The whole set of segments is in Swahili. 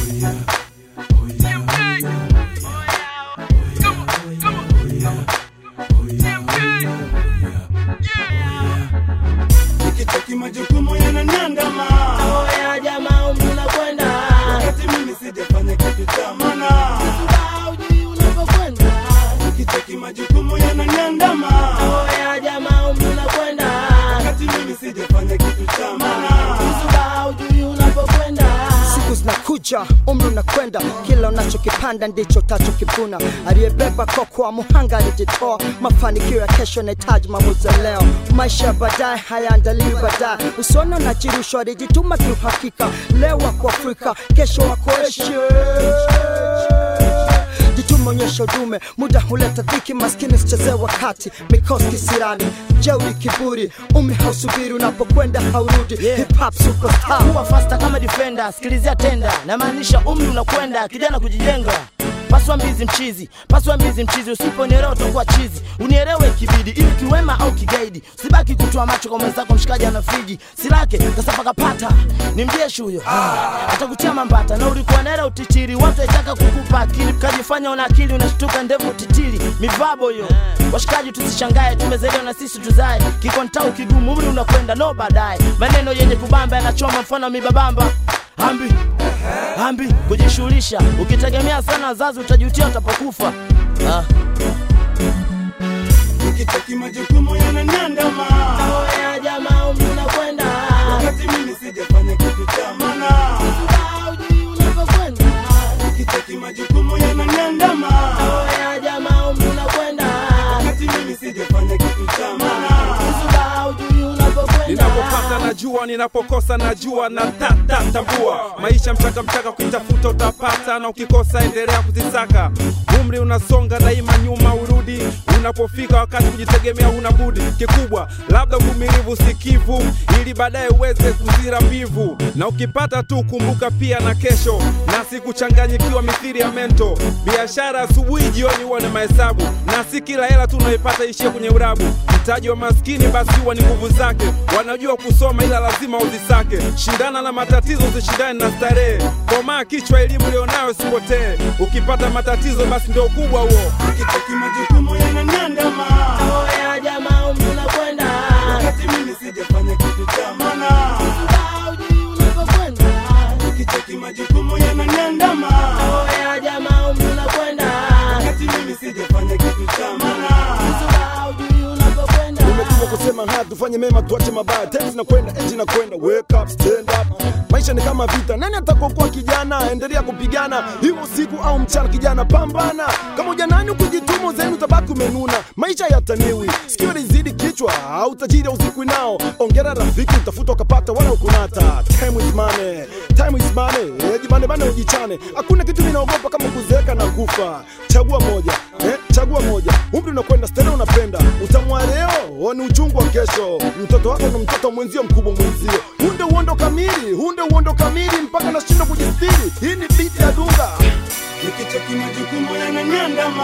Nikicheki majukumu yananiandama Oya jamaa umri unakwenda wakati mimi sijafanya kitu cha maana. Mbao hujui unapokwenda Nikicheki majukumu yananiandama Oya jamaa umri unakwenda wakati mimi sijafanya kitu cha maana. Mbao hujui unapokwenda siku zinakuja umri unakwenda kila unachokipanda ndicho utachokivuna aliyebeba kokwa muhanga alijitoa mafanikio ya kesho yanahitaji maamuzi ya leo maisha ya baadaye hayaandaliwi baadaye usiona unajirushwa alijituma kiuhakika leo wako afrika kesho wako asia jitume onyesha udume muda huleta dhiki maskini sichezee wakati mikosi kisirani jeuri kiburi umri hausubiri unapokwenda haurudi hip hop superstar kuwa fasta kama defender sikilizia tenda namaanisha umri unakwenda kijana kujijenga paswa mbizi mchizi paswa mbizi mchizi usiponielewa utakuwa chizi unielewe kibidi ili kiwema au kigaidi usibaki kutoa macho kwa mwenzako mshikaji ana friji silake kasapakapata ni mjeshi huyo atakutia mambata na ulikuwa nera utichiri watu waitaka kukupa akili ukajifanya una akili unashtuka ndevu titiri mivabo hiyo washikaji tusishangae tumezaliwa na sisi tuzae kikontau kigumu umri unakwenda no baadaye maneno yenye kubamba yanachoma mfano wa mibabamba ambi ambi kujishughulisha ukitegemea sana wazazi utajutia utapokufa ah. Nikicheki majukumu yananiandama Oya jamaa umri unakwenda wakati mimi sijafanya kitu cha maana. hujui unapokwenda Nikicheki majukumu yananiandama Oya jamaa umri unakwenda wakati mimi sijafanya kitu cha maana. hujui unapokwenda ninapopata najua ninapokosa najua na tata tambua maisha mchaka mchaka ukitafuta utapata na ukikosa endelea kuzisaka umri unasonga daima nyuma urudi unapofika wakati kujitegemea huna budi kikubwa labda uvumilivu sikivu ili baadaye uweze kuzira mbivu na ukipata tu kumbuka pia na kesho na sikuchanganyikiwa mithiri ya mento biashara asubuhi jioni huwa na mahesabu na si kila hela tu unaipata ishie kwenye urabu mtaji wa maskini basi huwa ni nguvu zake wanajua kusoma ila lazima uzisake shindana na matatizo usishindane na starehe komaa kichwa elimu ilionayo sipotee ukipata matatizo basi ndio ukubwa huo Nikicheki majukumu yananiandama Oya jamaa umri unakwenda wakati mimi sijafanya kitu cha maana. hujui unapokwenda Nikicheki majukumu yananiandama Oya jamaa umri unakwenda wakati mimi sijafanya kitu cha maana. hujui unapokwenda umetumwa kusema haya tufanye mema tuache mabaya tenzi na kwenda enji na kwenda wake up stand up maisha ni kama vita nani atakokuwa kijana endelea kupigana hiyo usiku au mchana kijana pambana kama ujanani ukujituma zenu utabaki umenuna maisha yataniwi sikio lizidi kichwa au tajiri uzikwi nao ongera rafiki utafuta ukapata wala ukunata time is money time is money eh, jibane bane ujichane hakuna kitu ninaogopa kama kuzeeka na kufa chagua moja eh, chagua moja umri unakwenda stena unapenda utamwa leo o ni uchungu wa kesho mtoto wako na mtoto mwenzio mkubwa mwenzio hunde uondo kamili hunde uondo kamili mpaka nashindwa kujistiri hii ni biti ya dunga Nikicheki majukumu yananiandama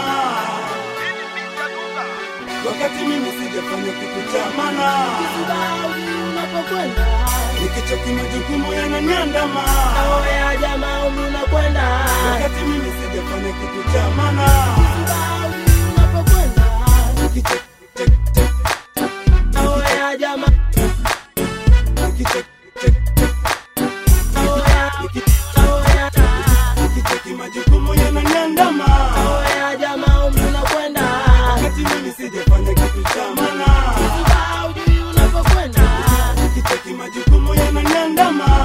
wakati mimi sijafanya kitu cha maana. hujui unapokwenda Nikicheki majukumu yananiandama Oya jamaa umri unakwenda wakati mimi sijafanya kitu cha maana. hujui unapokwenda Nikicheki cheki, cheki, Oya jamaa nikicheki cheki, cheki, Oya niki- Oya nikicheki majukumu yananiandama Oya jamaa umri unakwenda wakati mimi sijafanya kitu cha maana. hujui unapokwenda Nikicheki majukumu yananiandama